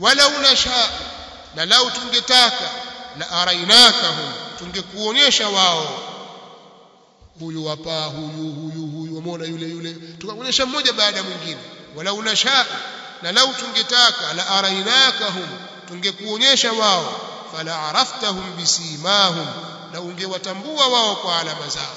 walau nasha na lau tungetaka la arainakahum tungekuonyesha wao huyu hapa huyu huyu huyu wameona yule yule tukaonyesha mmoja baada ya mwingine walau nasha na lau tungetaka la arainakahum tungekuonyesha wao fala araftahum bisimahum na ungewatambua wao kwa alama zao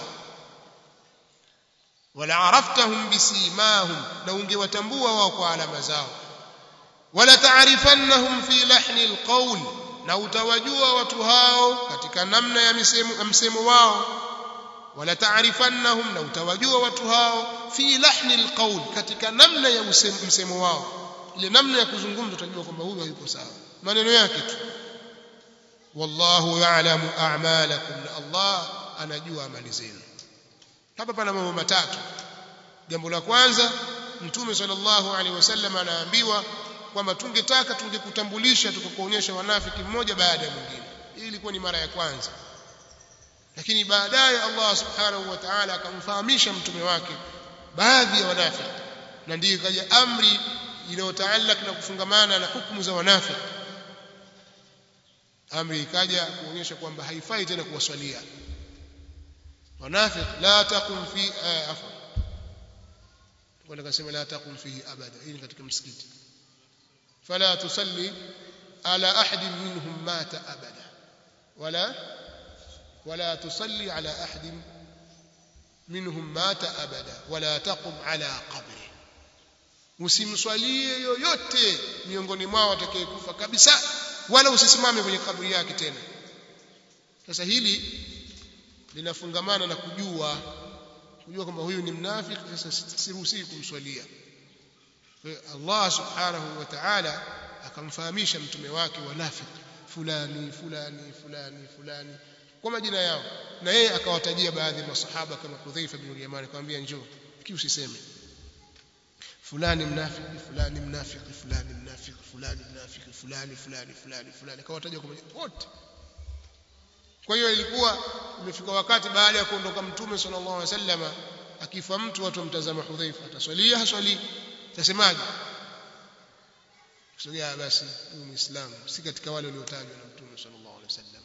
wala araftahum bisimahum na ungewatambua wao kwa alama zao wala taarifannahum fi lahni alqawl na utawajua watu hao katika namna ya msemo, msemo wao wala taarifannahum na utawajua watu hao fi lahni alqawl katika namna ya msemo wao ile namna ya kuzungumza utajua kwamba huyu hayuko sawa maneno yake tu wallahu ya'lamu a'malakum na Allah anajua amali zenu hapa pana mambo matatu jambo la kwanza mtume sallallahu alaihi wasallam anaambiwa kwamba tungetaka tungekutambulisha tukakuonyesha wanafiki mmoja baada ya mwingine hii ilikuwa ni mara ya kwanza lakini baadaye Allah subhanahu wa ta'ala akamfahamisha mtume wake baadhi ya wanafiki na ndiyo ikaja amri inayotaalak na kufungamana na hukumu za wanafiki amri ikaja kuonyesha kwamba haifai tena kuwaswalia wanafiki la taqum fi afwa kwa nikasema la taqum fihi abada hii ni katika msikiti fala tusalli ala ahadin minhum mata abada wala ولا تصلي على أحد منهم مات أبدا ولا تقم على قبره usimswalie yoyote miongoni mwao atakayekufa kabisa wala usisimame kwenye kaburi yake tena sasa hili linafungamana na kujua kujua kwamba huyu ni mnafiki sasa siruhusi kumswalia Allah subhanahu wa ta'ala akamfahamisha mtume wake wanafiki fulani fulani fulani fulani kwa majina yao na yeye akawatajia baadhi ya masahaba kama Hudhaifa bin Yaman akamwambia njoo lakini usiseme fulani mnafiki fulani mnafiki fulani mnafiki fulani mnafiki fulani fulani fulani fulani akawataja kwa majina wote kwa hiyo ilikuwa imefika wakati baada ya kuondoka mtume sallallahu alaihi wasallam akifa mtu watu wamtazama Hudhaifa ataswalia haswali tasemaje kusogea basi huyu muislamu si katika wale waliotajwa na mtume sallallahu alaihi wasallam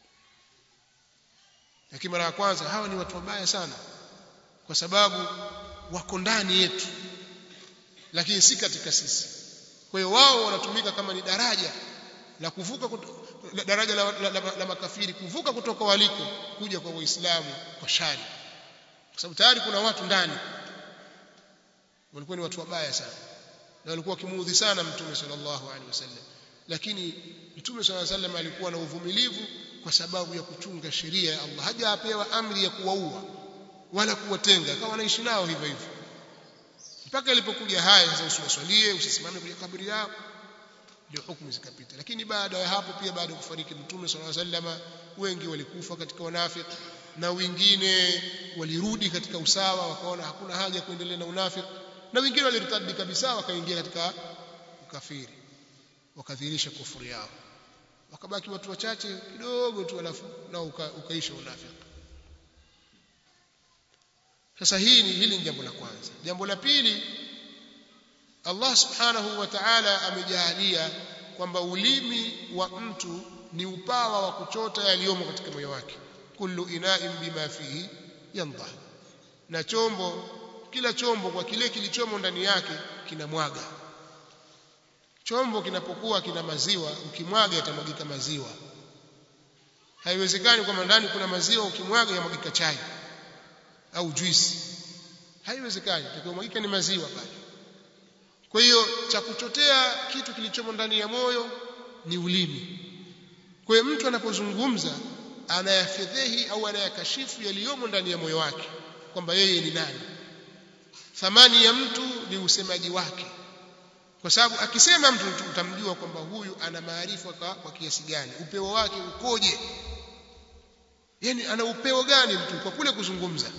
lakini mara ya kwanza hawa ni watu wabaya sana kwa sababu wako ndani yetu lakini si katika sisi kwa hiyo wao wanatumika kama ni daraja la kuvuka kuto, la, daraja la, la, la, la makafiri kuvuka kutoka waliko kuja kwa waislamu kwa shari kwa sababu tayari kuna watu ndani walikuwa ni watu wabaya sana na walikuwa wakimuudhi sana mtume sallallahu alaihi wasallam lakini mtume sallallahu alaihi wasallam alikuwa na uvumilivu kwa sababu ya kuchunga sheria ya Allah hajapewa amri ya kuwaua wala kuwatenga akawa anaishi nao hivyo hivyo mpaka ilipokuja haya sasa usiwaswalie usisimame kwenye kaburi yao ndio hukumu zikapita lakini baada ya hapo pia baada ya kufariki mtume sallallahu alaihi wasallam wengi walikufa katika wanafiki na wengine walirudi katika usawa wakaona hakuna haja kuendelea na unafiki na wengine walirtadi kabisa wakaingia katika ukafiri wakadhihirisha kufuru yao wakabaki watu wachache kidogo tu alafu nao uka, ukaisha unafiki sasa hii ni hili ni jambo la kwanza jambo la pili Allah subhanahu wa ta'ala amejalia kwamba ulimi wa mtu ni upawa wa kuchota yaliyomo katika moyo wake kullu ina'in bima fihi yandah na chombo kila chombo kwa kile kilichomo ndani yake kinamwaga chombo kinapokuwa kina maziwa ukimwaga yatamwagika maziwa haiwezekani kwamba ndani kuna maziwa ukimwaga yamwagika chai au juisi haiwezekani tukiomwagika ni maziwa pale kwa hiyo cha kuchotea kitu kilichomo ndani ya moyo ni ulimi kwa hiyo mtu anapozungumza anayafedhehi au anayakashifu yaliyomo ndani ya moyo wake kwamba yeye ni nani thamani ya mtu ni usemaji wake kwa sababu akisema mtu utamjua kwamba huyu ana maarifa kwa, kwa kiasi gani upeo wake ukoje yani ana upeo gani mtu kwa kule kuzungumza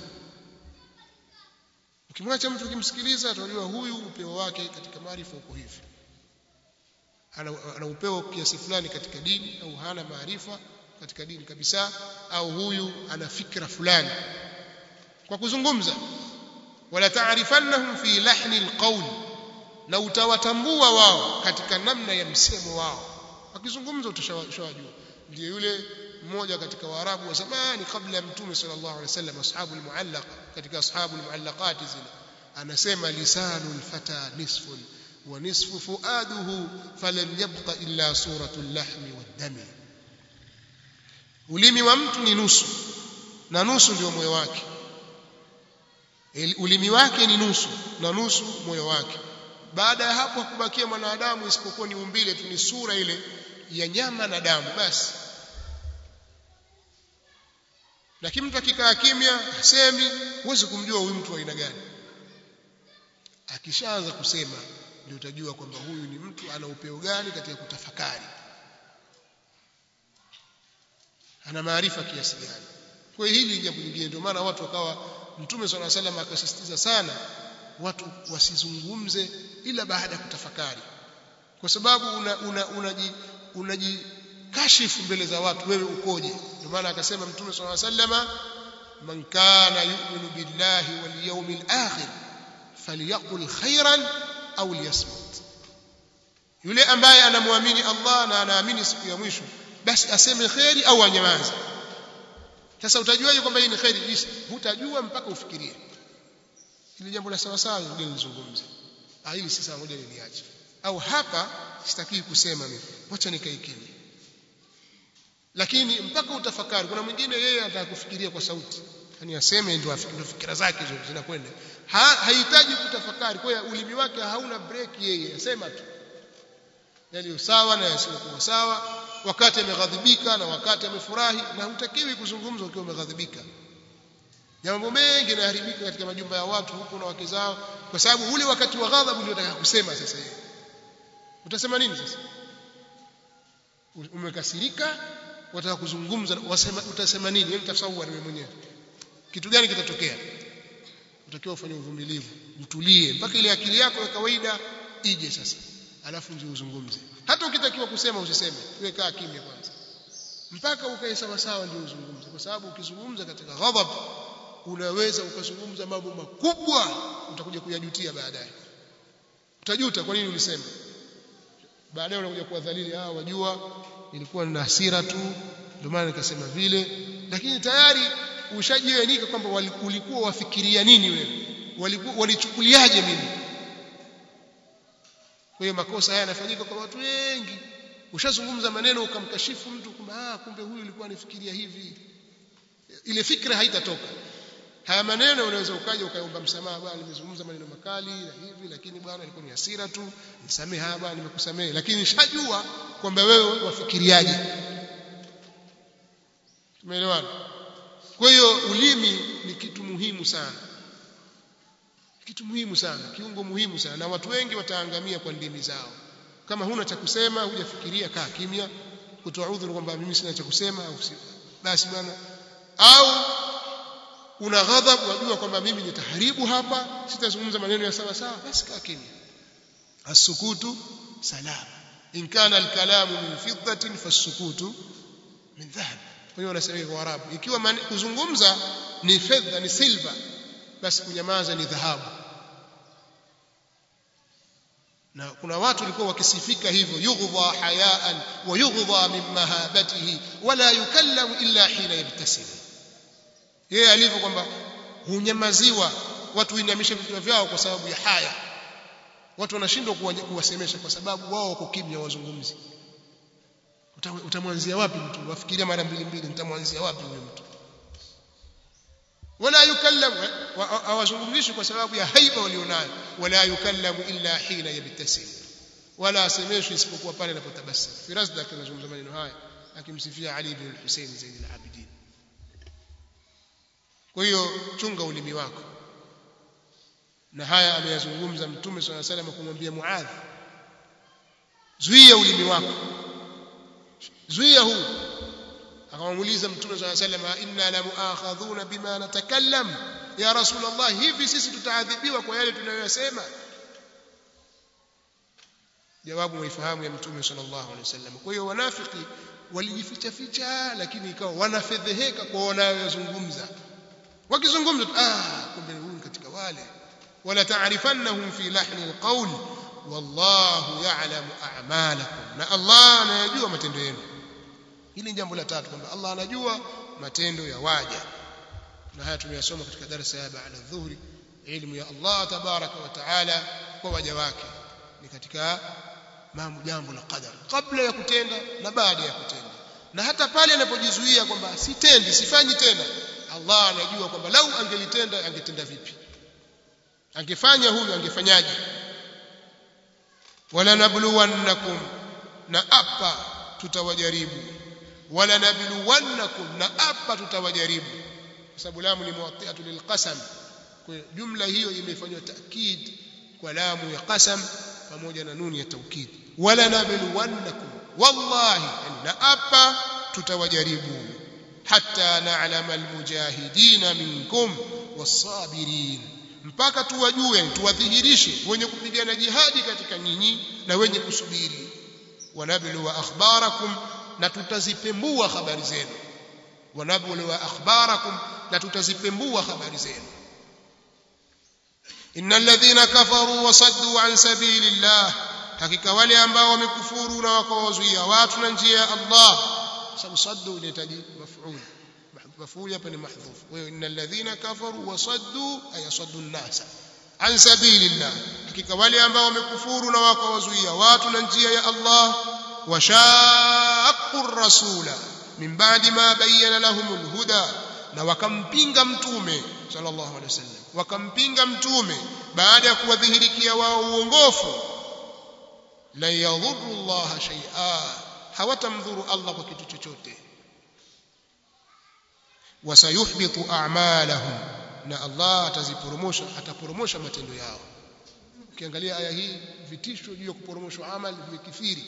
ukimwacha mtu ukimsikiliza utajua huyu upeo wake katika maarifa uko hivi ana, ana upeo kiasi fulani katika dini au hana maarifa katika dini kabisa au huyu ana fikra fulani kwa kuzungumza wala taarifannahum fi lahni alqawl na utawatambua wao katika namna ya msemo wao wakizungumza utashawajua ndio yule mmoja katika waarabu wa zamani kabla ya mtume sallallahu alaihi wasallam ashabu almuallaq katika ashabu almuallaqat zile anasema lisanu alfata nisfun wa nisfu fuaduhu falan yabqa illa suratu lahmi waddami ulimi wa mtu ni nusu na nusu ndio moyo wake ulimi wake ni nusu na nusu moyo wake baada ya hapo hakubakia mwanadamu isipokuwa ni umbile tu ni sura ile ya nyama na damu basi lakini mtu akikaa kimya hasemi huwezi kumjua huyu mtu wa aina gani akishaanza kusema ndio utajua kwamba huyu ni mtu ana upeo gani katika kutafakari ana maarifa kiasi gani kwa hiyo hili jambo lingine ndio maana watu wakawa mtume swalla salam akasisitiza sana watu wasizungumze ila baada ya kutafakari kwa sababu unaji unajikashifu mbele za watu wewe ukoje ndio maana akasema mtume swalla sallama man kana yu'minu billahi wal yawmil akhir falyaqul khairan au liyasmut yule ambaye anamwamini Allah na anaamini siku ya mwisho basi aseme khairi au anyamaze sasa utajuaje kwamba hii ni khairi hutajua mpaka ufikirie ili jambo la sawa sawa ndio nizungumze ah hili si sawa moja niliache au hapa sitaki kusema mimi wacha nikae kimya lakini mpaka utafakari kuna mwingine yeye anataka kufikiria kwa sauti yani aseme ndio fikira zake hizo zinakwenda ha, hahitaji kutafakari kwa hiyo ulimi wake hauna break yeye asema tu yaliyo sawa na yasiyokuwa sawa wakati ameghadhibika na wakati amefurahi na hutakiwi kuzungumza ukiwa umeghadhibika mambo mengi yanaharibika katika majumba ya watu huko na wake zao kwa sababu ule wakati wa ghadhabu ndio unataka kusema sasa hivi utasema nini sasa umekasirika wataka kuzungumza wasema utasema nini hebu tafsiri wewe mwenyewe kitu gani kitatokea utakiwa ufanye uvumilivu utulie mpaka ile akili yako ya kawaida ije sasa alafu ndio uzungumze hata ukitakiwa kusema usiseme wewe kaa kimya kwanza mpaka ukae sawa sawa ndio uzungumze kwa sababu ukizungumza katika ghadhab unaweza ukazungumza mambo makubwa utakuja kuyajutia baadaye utajuta kwa nini ulisema baadaye unakuja kuwadhalili ah wajua nilikuwa nina hasira tu ndio maana nikasema vile lakini tayari ushajiwenika kwamba ulikuwa wafikiria nini wewe walikuwa walichukuliaje mimi kwa hiyo makosa haya yanafanyika kwa watu wengi ushazungumza maneno ukamkashifu mtu kwamba ah kumbe huyu alikuwa anifikiria hivi ile fikra haitatoka haya maneno unaweza ukaja ukaomba msamaha bwana nimezungumza maneno makali na hivi lakini bwana ilikuwa ni hasira tu nisamehe haya bwana nimekusamehe lakini nishajua kwamba wewe wafikiriaje tumeelewana kwa hiyo ulimi ni kitu muhimu sana kitu muhimu sana kiungo muhimu sana na watu wengi wataangamia kwa ndimi zao kama huna cha kusema hujafikiria kaa kimya kutoa udhuru kwamba mimi sina cha kusema au basi bwana au una ghadhabu wajua kwamba mimi nitaharibu hapa sitazungumza maneno ya sawa sawa basi kaa kimya asukutu salam in kana alkalamu min fiddatin fasukutu min dhahab kwa hiyo wanasema kwa Arabu ikiwa kuzungumza ni fedha ni silver basi kunyamaza ni dhahabu na kuna watu walikuwa wakisifika hivyo yughdha hayaan wa yughdha min mahabatihi wala yukallamu illa hina yabtasim yeye alivyo kwamba hunyamaziwa watu huinamisha vichwa vyao kwa sababu ya haya watu wanashindwa kuwasemesha kwa sababu wao wako kimya wazungumzi utamwanzia wapi mtu wafikiria mara mbili mbili nitamwanzia wapi huyo mtu wala yukallamu hawazungumzishi kwa sababu ya haiba walionayo wala yukallamu illa hina yabtasim wala asemeshwi isipokuwa pale anapotabasamu firazda anazungumza maneno haya akimsifia Ali bin Hussein Zain al-Abidin kwa hiyo chunga ulimi wako na haya ameyazungumza mtume swalla salam kumwambia Muadh zuia ulimi wako zuia huu akamuuliza mtume swalla salam inna la muakhadhuna bima natakallam ya rasulullah hivi sisi tutaadhibiwa kwa yale tunayoyasema jawabu mwifahamu ya mtume sallallahu alaihi wasallam kwa hiyo wanafiki walijificha ficha lakini ikawa wanafedheheka kwa wanayozungumza wakizungumza ah kumbe huyu katika wale wala taarifannahum fi lahni alqawl wallahu ya'lamu a'malakum na Allah anayajua matendo yenu hili jambo la tatu kwamba Allah anajua matendo ya waja na haya tumeyasoma katika darasa ya baada dhuhuri ilmu ya Allah tabaraka wa taala kwa waja wake ni katika mambo jambo la qadar kabla ya kutenda na baada ya kutenda na hata pale anapojizuia kwamba sitendi sifanyi tena Allah anajua kwamba lau angelitenda angetenda vipi angefanya huyu angefanyaje wala nabluwannakum na apa tutawajaribu wala nabluwannakum na apa tutawajaribu kwa sababu lamu ni muwatti'atu lilqasam kwa jumla hiyo imefanywa taakid kwa lamu ya qasam pamoja na nuni ya taukid wala nabluwannakum wallahi na apa tutawajaribu hatta na'lama almujahidina minkum was-sabirin mpaka tuwajue tuwadhihirishe wenye kupigana jihadi katika nyinyi na wenye kusubiri wanablu akhbarakum na tutazipembua habari zenu wanablu akhbarakum na tutazipembua habari zenu innal ladhina kafaru wasaddu an sabilillah hakika wale ambao wamekufuru na wakawazuia watu na njia ya Allah sababu saddu inahitaji maf'ul maf'ul hapa ni mahdhuf wa innal ladhina kafaru wasaddu ay saddu an-nas an sabilillah hakika wale ambao wamekufuru na wakawazuia watu na njia ya Allah washaqqu ar-rasula min ba'di ma bayyana lahumul huda na wakampinga mtume sallallahu alaihi wasallam wakampinga mtume baada ya kuwadhihirikia wao uongofu la yadhurru Allah shay'a hawatamdhuru Allah kwa kitu chochote wasayuhbitu a'malahum na Allah ataziporomosha ataporomosha matendo yao ukiangalia aya hii vitisho juu ya kuporomoshwa amali vimekithiri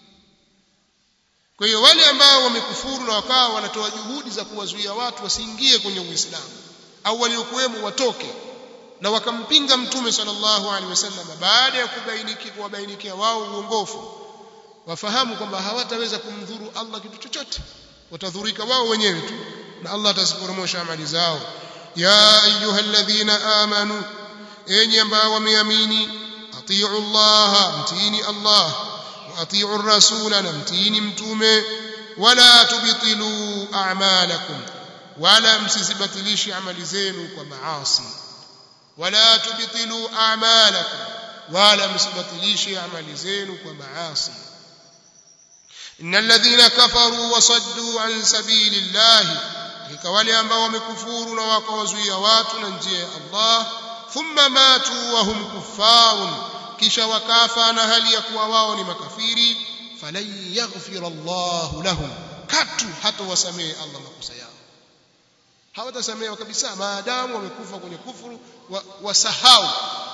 kwa hiyo wale ambao wamekufuru na wakawa wanatoa juhudi za kuwazuia watu wasiingie kwenye Uislamu au waliokuwemo watoke na wakampinga mtume sallallahu alaihi wasallam baada ya kubainiki kuwabainikia wao uongofu wafahamu kwamba hawataweza kumdhuru Allah kitu chochote watadhurika wao wenyewe tu na Allah ataziporomosha amali zao ya ayyuhalladhina amanu enyi ambao wameamini atiu Allah mtini Allah wa atiu rasula na mtini mtume wala tubtilu a'malakum wala msizibatilishe amali zenu kwa maasi wala tubtilu a'malakum wala msibatilishe amali zenu kwa maasi innal ladhina kafaru wasaddu an sabilillahi hakika wale ambao wamekufuru na wakawazuia watu na njia ya Allah thumma matu wa hum kuffarun kisha wakafa na hali ya kuwa wao ni makafiri falan yaghfira Allah lahum katu hata wasamehe Allah makosa yao hawatasamehewa kabisa maadamu wamekufa kwenye kufuru wasahau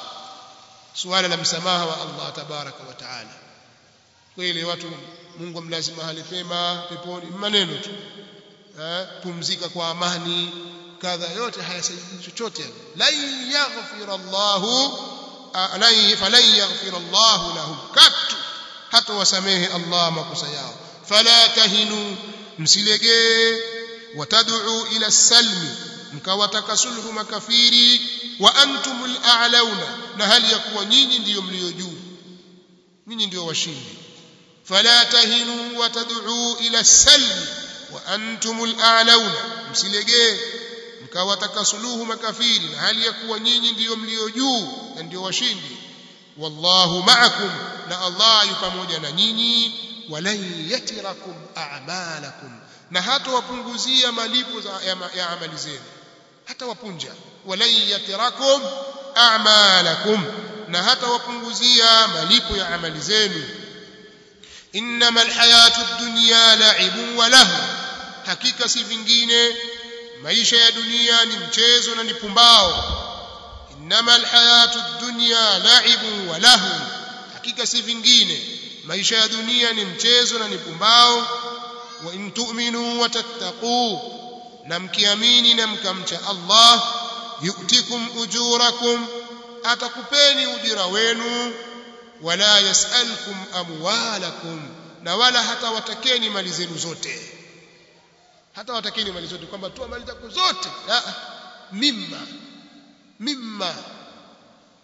suala la msamaha wa Allah tabaraka wa taala kweli watu Mungu amlazi mahali pema peponi maneno tu eh, pumzika kwa amani kadha yote hayasaidii chochote lan yaghfira Allahu lan falan yaghfira Allahu lahum katu hata wasamehe Allah makosa yao fala tahinu msilegee watad'u ila salmi mkawataka sulhu makafiri wa antumul a'launa na hali ya kuwa nyinyi ndiyo mlio juu nyinyi ndio washindi fala tahinu watad'u ila salmi wa antumul a'launa msilegee mkawataka suluhu makafiri na hali ya kuwa nyinyi ndiyo mlio juu na ndiyo washindi wallahu ma'akum na Allah yu pamoja na nyinyi walan yatirakum a'malakum na hata wapunguzia malipo ya, ya amali zenu hata wapunja walan yatirakum a'malakum na hata wapunguzia malipo ya amali zenu innamal hayatud dunya la'ibun wa lahu hakika si vingine maisha ya dunia ni mchezo na ni pumbao innamal hayatud dunya la'ibun wa lahu hakika si vingine maisha ya dunia ni mchezo na ni pumbao wa in tu'minu wa tattaqu na mkiamini na mkamcha Allah yu'tikum ujurakum atakupeni ujira wenu wala yasalkum amwalakum na wala hata watakeni mali zenu zote hata watakeni mali zote kwamba toa mali zako zote mimma mimma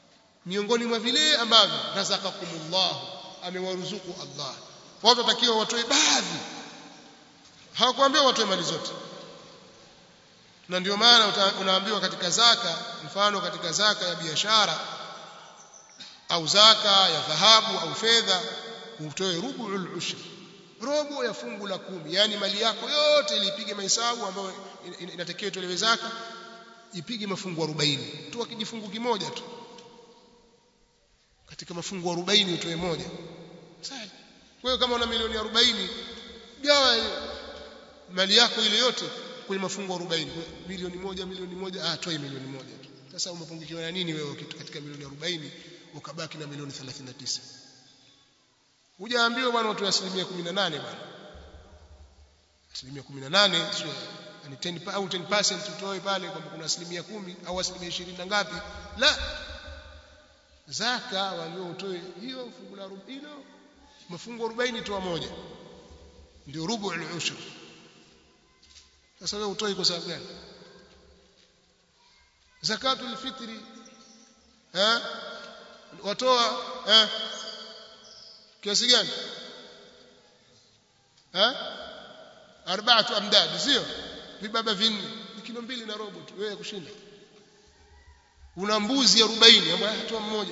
miongoni mwa vile ambavyo razaqakumullah amewaruzuku Allah watu watakiwa watoe baadhi hawakuambiwa watoe mali zote na ndio maana unaambiwa katika zaka mfano katika zaka ya biashara au zaka ya dhahabu au fedha utoe rubu'ul ushr robo ya fungu la kumi yani mali yako yote ilipige mahesabu ambayo inatakiwa itolewe zaka ipige mafungu 40 tu kijifungu kimoja tu katika mafungu 40 utoe moja sawa kwa hiyo kama una milioni 40 gawa mali yako ile yote kwenye mafungu 40 milioni moja milioni moja ah toe milioni moja tu sasa umepungukiwa na nini wewe kitu katika milioni 40 ukabaki na milioni 39 hujaambiwa bwana utoe asilimia 18 bwana asilimia 18 sio yani 10 au 10% utoe pale kwamba kuna asilimia 10 au asilimia 20 na ngapi la zaka walio utoe hiyo fungu la hilo mafungu 40 toa moja ndio rubu al-ushr sasa wewe utoi kwa sababu gani zakatul fitri eh watoa eh kiasi gani eh arbaatu amdad sio vibaba vinne ni kilo mbili na robo tu wewe kushinda una mbuzi 40 ambaye hatoa mmoja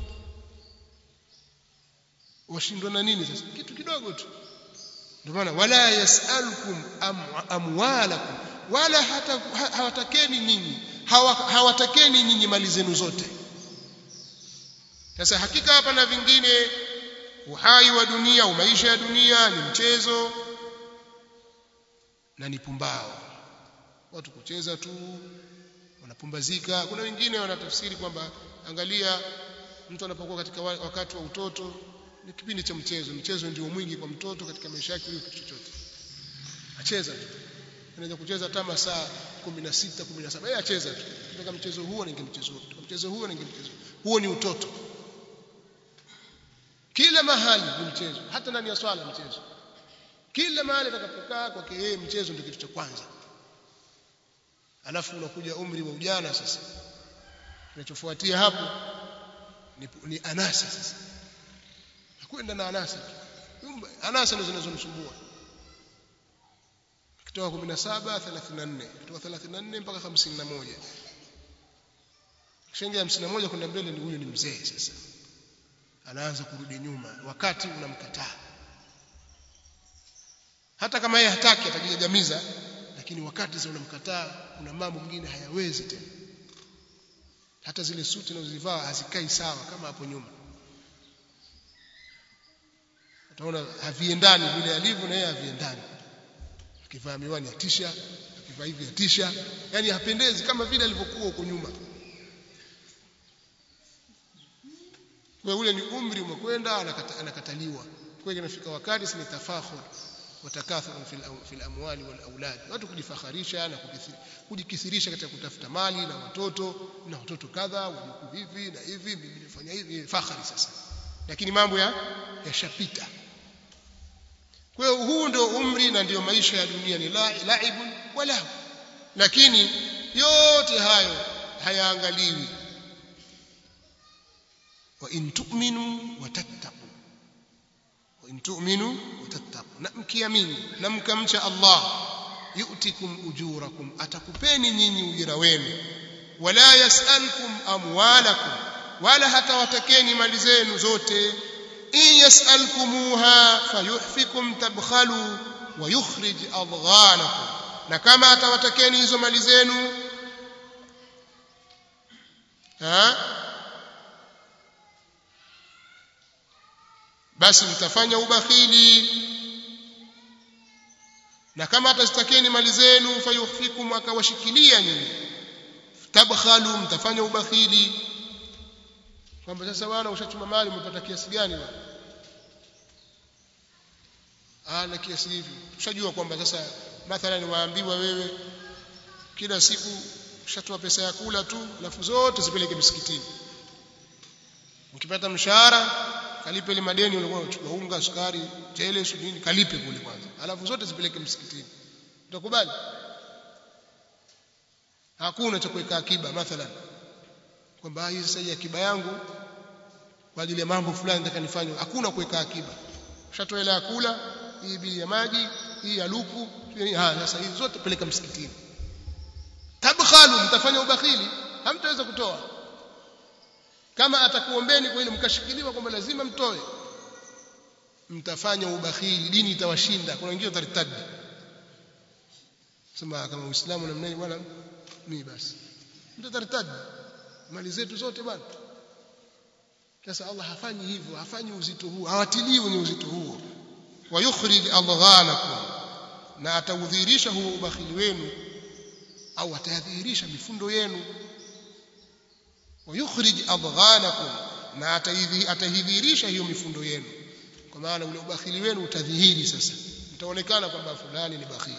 washindwa na nini sasa kitu kidogo tu ndio maana wala yasalukum amwalakum wala hata hawatakeni nyinyi hawatakeni nyinyi mali zenu zote sasa hakika hapa na vingine uhai wa dunia au maisha ya dunia ni mchezo na ni pumbao watu kucheza tu wanapumbazika kuna wengine wanatafsiri kwamba angalia mtu anapokuwa katika wakati wa utoto ni kipindi cha mchezo mchezo ndio mwingi kwa mtoto katika maisha yake kuliko kitu chochote acheza tu anaweza kucheza hata masaa 16 17 yeye acheza tu kutoka mchezo huo ninge mchezo kutoka mchezo huo ninge mchezo huo ni utoto kila mahali ni mchezo hata ndani ya swala mchezo kila mahali atakapokaa kwake yeye mchezo ndio kitu cha kwanza alafu unakuja umri wa ujana sasa kinachofuatia hapo ni, ni anasa sasa kwenda na anasa anasa ndizo zinazomsumbua kutoka 17 34 kutoka 34 mpaka 51 kishaingia 51 kwenda mbele ni huyu ni mzee sasa anaanza kurudi nyuma wakati unamkataa hata kama yeye hataki atajigamiza lakini wakati sasa unamkataa kuna mambo mengine hayawezi tena hata zile suti anazozivaa hazikai sawa kama hapo nyuma utaona haviendani vile alivyo na yeye haviendani akivaa miwani atisha akivaa hivi atisha yani hapendezi kama vile alivyokuwa huko nyuma kwa ule ni umri umekwenda anakata, anakataliwa kwa hiyo inafika wakati si tafakhur watakathur fil amwali wal aulad watu kujifakharisha na kujikithirisha katika kutafuta mali na watoto na watoto kadha wajukuu hivi na hivi mimi nifanya hivi fakhari sasa lakini mambo ya yashapita kwa hiyo huu ndio umri na ndio maisha ya dunia ni laibun wala lakini yote hayo hayaangaliwi wa in tu'minu wa tattaqu wa in tu'minu wa tattaqu na mkiamini na mkamcha Allah yu'tikum ujurakum atakupeni nyinyi ujira wenu wala yas'alkum amwalakum wala hata watakeni mali zenu zote in yas'alkumuha fayuhfikum tabkhalu wa yukhrij adghanakum na kama atawatakeni hizo mali zenu ha basi mtafanya ubakhili na kama atazitakeni mali zenu fayuhfikum akawashikilia nyinyi tabkhalu mtafanya ubakhili kwamba sasa bwana ushachuma mali umepata kiasi gani bwana ah na kiasi hivi ushajua kwamba sasa mathalan waambiwa wewe kila siku ushatoa pesa ya kula tu alafu zote zipeleke msikitini ukipata mshahara kalipe ile madeni ulikuwa unachukua unga sukari tele nini kalipe kule kwanza alafu zote zipeleke msikitini utakubali hakuna cha kuweka akiba mathalan kwamba hii sasa hii akiba yangu kwa ajili ya mambo fulani nataka nifanye hakuna kuweka akiba ushatoa hela ya kula hii bili ya maji hii ya luku ha sasa hizi zote peleka msikitini tabkhalu mtafanya ubakhili hamtaweza kutoa kama atakuombeni kwa ile mkashikiliwa kwamba lazima mtoe mtafanya ubakhili dini itawashinda kuna wengine wataritadi sema kama uislamu namna hii bwana mimi basi mtataritadi mali zetu zote bwana sasa Allah hafanyi hivyo hafanyi uzito huo hawatilii wenye uzito huo wayukhrij adghanakum na ataudhihirisha huo ubakhili wenu au atayadhihirisha mifundo yenu wayukhrij adghanakum na atahidhihirisha hiyo mifundo yenu kwa maana ule ubakhili wenu utadhihiri sasa mtaonekana kwamba fulani ni bakhili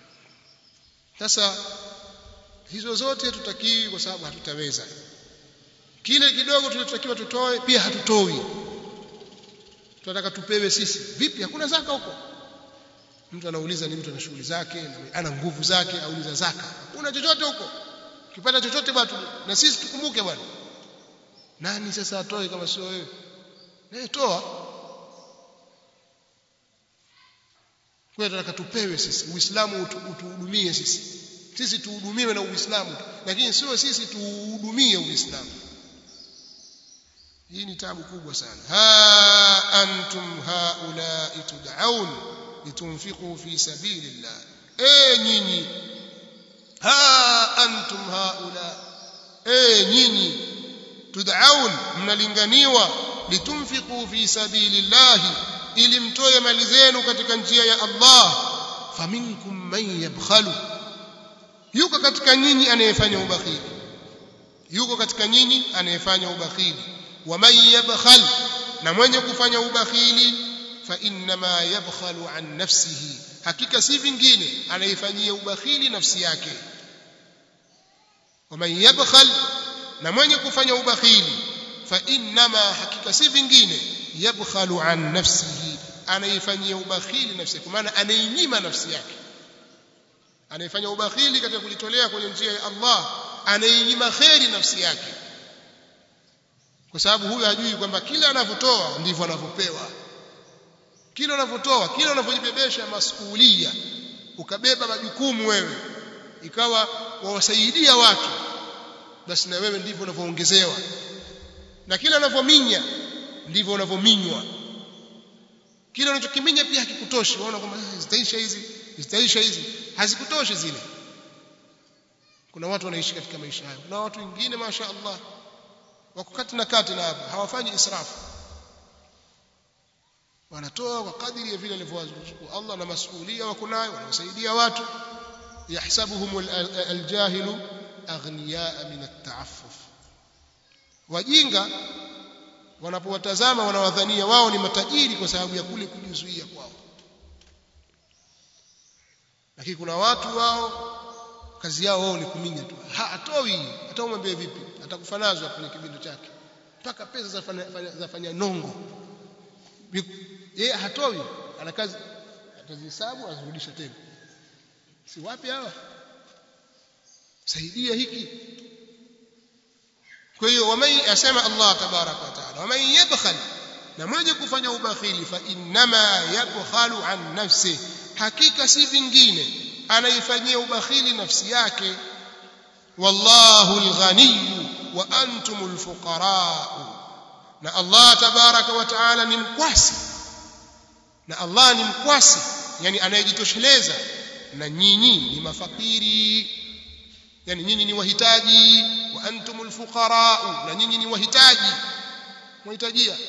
sasa hizo zote tutakii kwa sababu hatutaweza kile kidogo tulichotakiwa tutoe pia hatutoi tunataka tupewe sisi vipi hakuna zaka huko mtu anauliza ni mtu ana shughuli zake ana nguvu zake auliza zaka una chochote huko ukipata chochote bwana na sisi tukumbuke bwana nani sasa atoe kama sio wewe naye toa kwa tunataka tupewe sisi uislamu utuhudumie sisi sisi tuhudumiwe na uislamu lakini sio sisi tuhudumie uislamu hii ni tabu kubwa sana ha antum haulai tud'aun litunfiqu fi sabilillah eh nyinyi ha antum haula eh nyinyi tud'aun mnalinganiwa litunfiqu fi sabilillah ili mtoe mali zenu katika njia ya Allah faminkum man yabkhalu yuko katika nyinyi anayefanya ubakhili yuko katika nyinyi anayefanya ubakhili waman yabkhal na mwenye kufanya ubakhili fa inma yabkhalu an nafsihi hakika si vingine anaifanyia ubakhili nafsi yake waman yabkhal na mwenye kufanya ubakhili fa inma hakika si vingine yabkhalu an nafsihi anaifanyia ubakhili nafsi kwa maana anainyima nafsi yake anaifanya ubakhili katika kulitolea kwenye njia ya Allah anainyima kheri nafsi yake kwa sababu huyu hajui kwamba kila anavyotoa ndivyo anavyopewa kila unavyotoa kila unavyojibebesha masuhulia ukabeba majukumu wewe ikawa wawasaidia watu basi na wewe ndivyo unavyoongezewa na kila unavyominya ndivyo unavyominywa kile unachokiminya pia hakikutoshi unaona kwamba zitaisha hizi zitaisha hizi hazikutoshi zile kuna watu wanaishi katika maisha hayo kuna watu wengine masha Allah wako kati na kati na hapo hawafanyi israfu wanatoa kwa kadiri ya vile alivyowazuku Allah na masuhulia wako nayo wanawasaidia watu yahsabuhum aljahilu aghniyaa min at-ta'affuf wajinga wanapowatazama wanawadhania wao ni matajiri kwa sababu ya kule kujizuia kwao lakini kuna watu wao kazi yao wao ni kuminya tu hatoi hata umwambie vipi atakufanazwa kwenye kibindo chake mpaka pesa zafanya, zafanya nongo yeye hatoi ana kazi atazihesabu azirudisha tena si wapi hawa saidia hiki kwa hiyo waman asema Allah tabaraka wa taala waman yabkhal na mwenye kufanya ubakhili fa innama yabkhalu an nafsi hakika si vingine anaifanyia ubakhili nafsi yake wallahu alghaniy wa antum alfuqara na Allah tabaraka wa taala ni mkwasi na Allah ni mkwasi yani anayejitosheleza na nyinyi ni mafakiri yani nyinyi ni wahitaji wa antumul fuqara na nyinyi ni wahitaji mwahitajia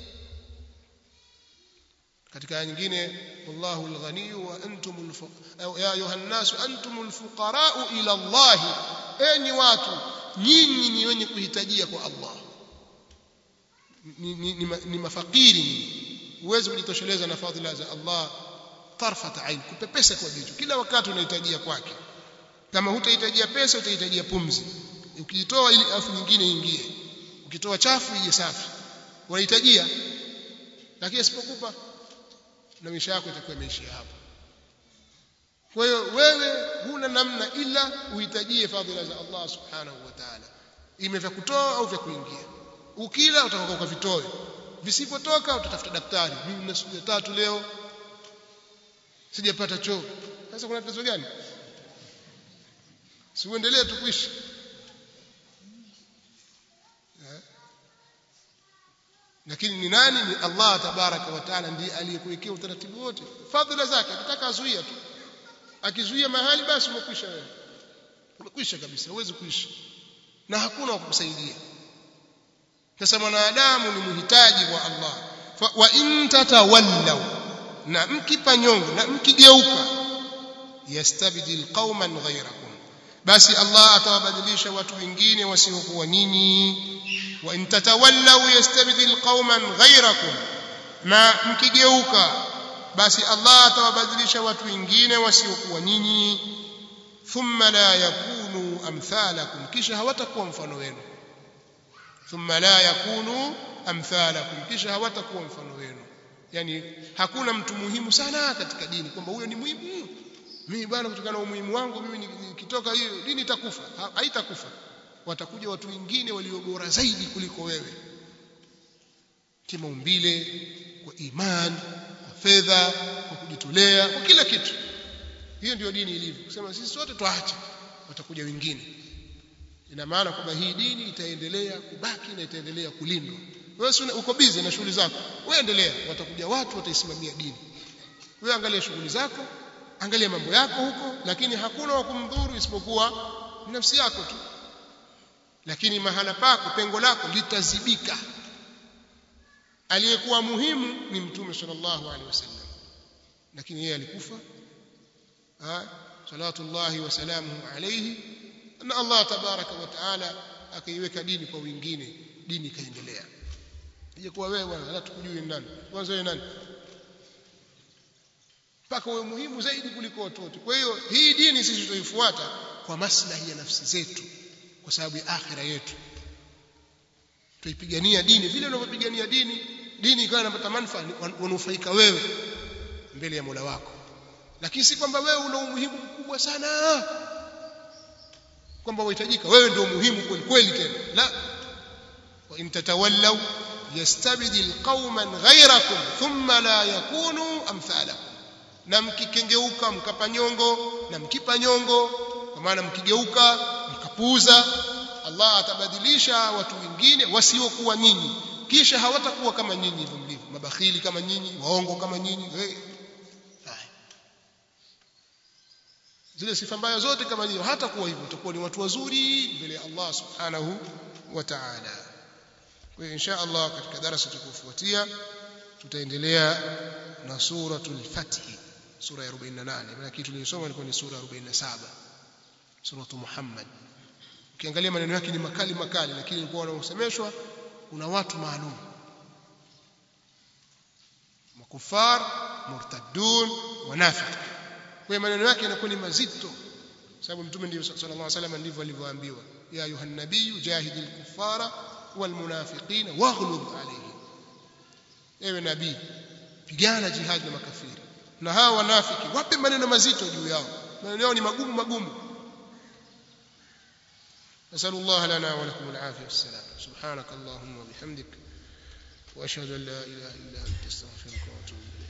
katika aya nyingine wallahu alghani wa antumul ya ayuha nas antumul fuqara ila Allah enyi watu nyinyi ni wenye kuhitajia kwa Allah ni, ni, ni, ni mafakiri huwezi kujitosheleza na fadhila za Allah tarfat ain kupepesa kwa jicho kila wakati unahitajia kwake kama hutahitajia pesa utahitajia pumzi ukitoa ili afu nyingine ingie ukitoa chafu ije safi unahitajia lakini asipokupa na maisha yako itakuwa imeishia hapo kwa hiyo wewe huna namna ila uhitajie fadhila za Allah subhanahu wa ta'ala ime vya kutoa au vya kuingia ukila utakoka ukavitoe visipotoka utatafuta daktari mimi nina siku ya tatu leo sijapata choo sasa kuna tatizo gani si uendelee tu kuishi lakini ni nani ni Allah tabaraka wa taala ndiye aliyekuwekea utaratibu wote fadhila zake akitaka azuia tu akizuia mahali basi umekwisha wewe umekwisha kabisa huwezi kuishi na hakuna wa kukusaidia sasa mwanadamu ni mhitaji wa Allah Fa, wa in tatawallaw na mkipa nyongo na mkigeuka yastabdil qauman ghayrakum basi Allah atawabadilisha watu wengine wasiokuwa nyinyi wa in tatawallaw yastabdil qauman ghayrakum na mkigeuka basi Allah atawabadilisha watu wengine wasiokuwa nyinyi thumma la yakunu amthalakum kisha hawatakuwa mfano wenu thumma la yakunu amthalakum kisha hawatakuwa mfano wenu yani hakuna mtu muhimu sana katika dini kwamba huyo ni muhimu mimi bwana kutokana na umuhimu wangu mimi nikitoka hiyo dini itakufa haitakufa watakuja watu wengine walio bora zaidi kuliko wewe kimaumbile kwa imani kwa fedha kwa kujitolea kwa kila kitu hiyo ndio dini ilivyo kusema sisi sote tuache watakuja wengine ina maana kwamba hii dini itaendelea kubaki na itaendelea kulindwa wewe uko busy na shughuli zako wewe endelea watakuja watu wataisimamia dini wewe angalia shughuli zako angalia mambo yako huko lakini hakuna wa kumdhuru isipokuwa nafsi yako tu lakini mahala pako pengo lako litazibika aliyekuwa muhimu ni mtume sallallahu alaihi wasallam lakini yeye alikufa salawatullahi wa salamuhu alayhi na Allah tabaraka wa taala akaiweka dini kwa wengine dini ikaendelea ije kuwa wewe bwana hata tukujui nani kwanza wewe nani mpaka wewe muhimu zaidi kuliko watu wote kwa hiyo hii dini sisi tutaifuata kwa maslahi ya nafsi zetu kwa sababu ya akhira yetu tuipigania dini vile unavyopigania dini dini ikawa inapata manufaa wanufaika wewe mbele ya Mola wako lakini si kwamba wewe una umuhimu mkubwa sana kwamba wahitajika wewe ndio muhimu kweli kweli tena la wa in tatawallaw yastabdil qauman ghayrakum thumma la yakunu amthalakum na mkikengeuka mkapa nyongo na mkipa nyongo kwa maana mkigeuka mkapuuza Allah atabadilisha watu wengine wasiokuwa nyinyi kisha hawatakuwa kama nyinyi hivyo mlivyo mabakhili kama nyinyi waongo kama nyinyi hey. zile sifa mbaya zote kama nyinyi hata kuwa hivyo utakuwa ni watu wazuri mbele ya Allah subhanahu wa ta'ala kwa hiyo insha Allah katika darasa tukufuatia tutaendelea na suratul fath sura ya 48 maana kitu tulisoma ilikuwa ni sura ya 47 suratu Muhammad ukiangalia maneno yake ni makali makali lakini ilikuwa wanaosemeshwa kuna watu maalum makufar murtaddun wanafiq kwa maneno yake yanakuwa ni mazito sababu mtume ndiye sallallahu alaihi wasallam ndivyo alivyoambiwa ya ayuha nabiy jahidil kuffara wal munafiqina waghlub alayhim ewe nabii pigana jihad na makafiri na hawa wanafiki wape maneno mazito juu yao maneno yao ni magumu magumu نسأل الله لنا ولكم العافية والسلام سبحانك اللهم وبحمدك وأشهد أن لا إله إلا أنت استغفرك وأتوب إليك